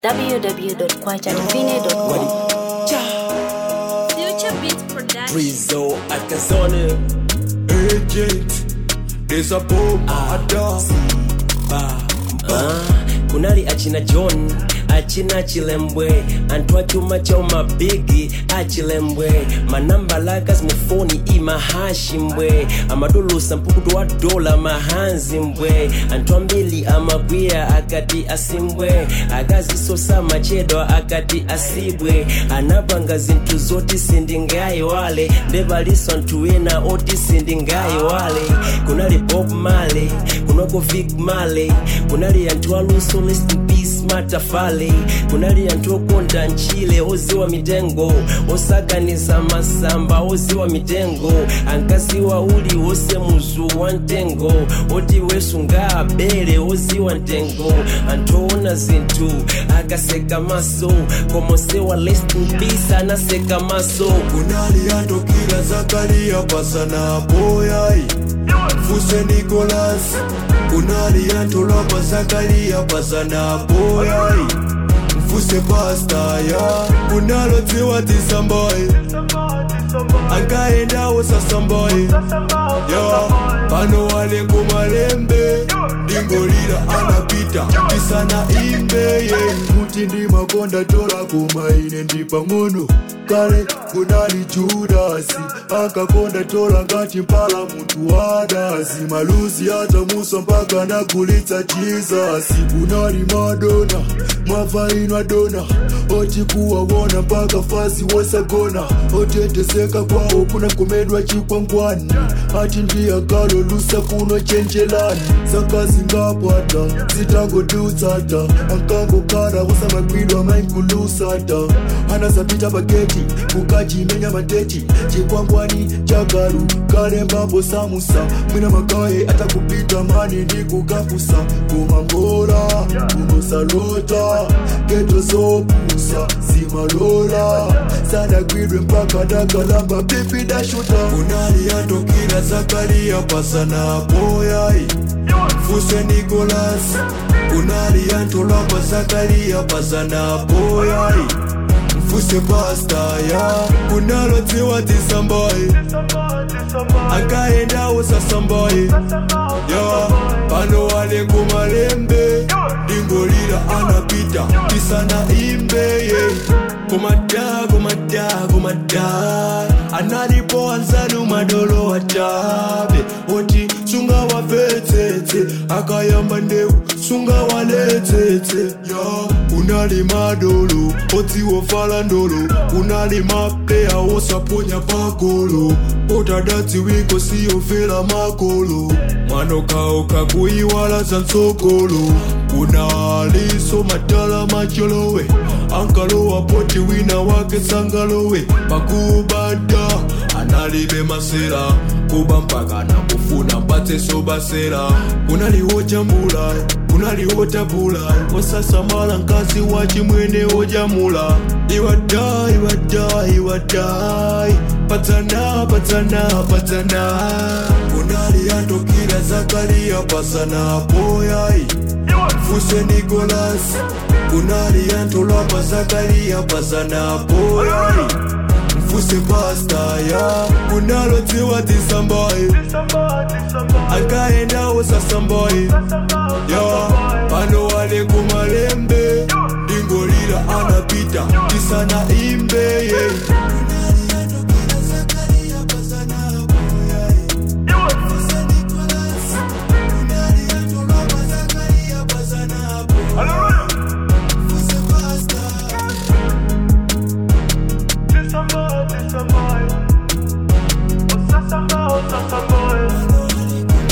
www.kwajadefine.com. Future Beats Production. Rizzo Atazone agent there's a bomb ada ah, kunali achina john achina chilembwe anthu achuma chauma bigi achilembwe manambalakas mifoni imahashi mbwe amadolosa mpukutu wa dola mahanzi mbwe anthu ambiri amagwira akati asimbwe akazisosa machedwa akati asibwe anapanga zinthu zoti sindingayiwale ndepaliso anthu ena oti sindingayiwale kunali bob marley kunako vic marley kunali anthu aluso rest in peace matafale kunali anthu okonda ntchile oziwa mitengo osakaniza masamba oziwa mitengo ankaziwa uli wose muzu wa mtengo oti wesunga abele oziwa mtengo anthu oona zinthu akaseka maso komosewa rest in peace anaseka maso kunali atokira zakariya pasana boyai fuse nikolas kunali antolapa zakariya pasana boyai mfuse pastaya kunalodziwa tisambaye angaendawo sasambaye ya pano wale kumalembe ndingolira anapita tisana imbeye kuti ndimakonda tola koma ine ndi pang'ono kale kunali judasi akakonda tola ngati mpala munthu wadasi maluzi atamusa mpaka nagulitsa jizasi kunali madona mwavainwa dona oti kuwawona mpaka fasi wosagona otetezeka kwawo kunakomedwa chikwangwani ati ndiyagalo lusa kuno chenjelani zakazingapata zitangodutsata ankangokhala kusamagwidwa mainkulusata anasapita pageti kukachimenya mateti chikwangwani chagalu kalembambo samusa mwina magaye atakupita mani ndi kukafusa kumambola kunosalota geto zopusa zimalola sanagwidwe mpaka dakalamba pipi dashuta kunali atokira zakariya pasana boyai fuse nikolas kunali antolapa zakariya pasana boyai mfuse pastaya kunalodziwa tisambaye angaendawo sasambaye ya pano wale kumalembe ndingolira anapita tisana imbeye komada komada komada analipo anzanu madolo wachabe oti sunga wavetsetse akayamba ndeu sunga waletsetse ya kunali madolo odziwofala ndolo kunali mapleya wosaponya pagolo otadadziwiko siyofela makolo mwanokauka kuiwala za ntsogolo kunaliso matala macholowe ankalowa poti wina wake sangalowe pakubada analibe masera kuba mpaka nakufuna mpatseso basera kunaliwo jambula kunaliwo tabula osasamala nkazi wa chimwene ojamula iwadai iwadai iwadai patsana patsana patsana kunali atokira zakariya pasana boyai fuse nikolas kunali antolapa zakariya pasana boyai mfuse pastaya kunalodziwa tisambaye angaendawo sasambaye ya pano wale kumalembe ndingolira anapita tisana imbeye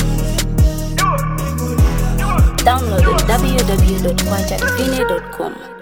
Download on www.kwajadefine.com.